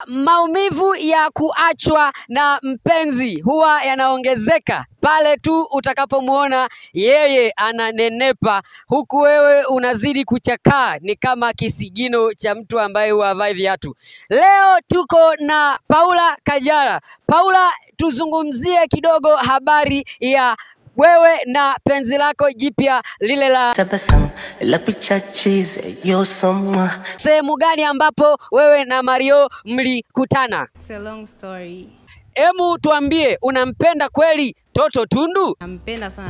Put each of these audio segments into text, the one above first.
Maumivu ya kuachwa na mpenzi huwa yanaongezeka pale tu utakapomwona yeye ananenepa huku wewe unazidi kuchakaa, ni kama kisigino cha mtu ambaye huavai viatu. Leo tuko na Paula Kajala. Paula, tuzungumzie kidogo habari ya wewe na penzi lako jipya lile la Tabasamu la picha cheese yo someone sehemu gani ambapo wewe na Mario mlikutana? It's a long story. Emu tuambie, unampenda kweli Toto Tundu? Nampenda sana.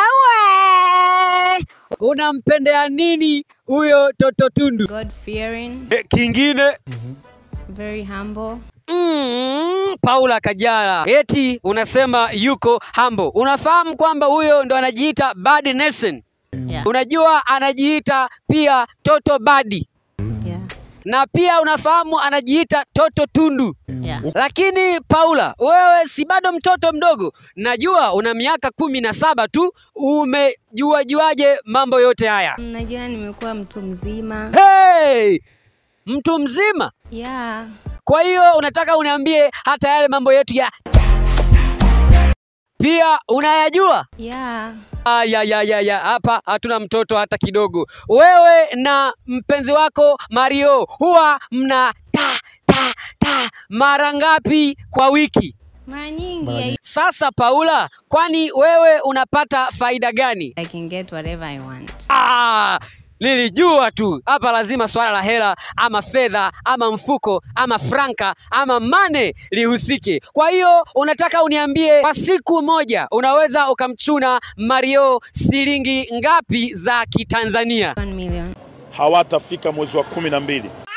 Wewe unampendea nini huyo Toto Tundu? God fearing, E, kingine very humble. Mm, Paula Kajala eti unasema yuko humble. Unafahamu kwamba huyo ndo anajiita Bad Nation. Yeah. Unajua anajiita pia Toto Badi Yeah. na pia unafahamu anajiita Toto Tundu. Yeah. Lakini Paula, wewe si bado mtoto mdogo? Najua una miaka kumi na saba tu. Umejua juaje mambo yote haya? Najua nimekuwa mtu mzima. Hey! Mtu mzima. Yeah. Kwa hiyo unataka uniambie hata yale mambo yetu ya pia unayajua? Yeah. Ah, ya, ya, ya, ya. Hapa hatuna mtoto hata kidogo. Wewe na mpenzi wako Mario huwa mna ta ta ta mara ngapi kwa wiki? Mara nyingi I, Sasa Paula, kwani wewe unapata faida gani? I can get whatever I want. Ah, nilijua tu hapa lazima swala la hela ama fedha ama mfuko ama franka ama mane lihusike. Kwa hiyo unataka uniambie kwa siku moja unaweza ukamchuna Mario shilingi ngapi za Kitanzania? One million. hawatafika mwezi wa kumi na mbili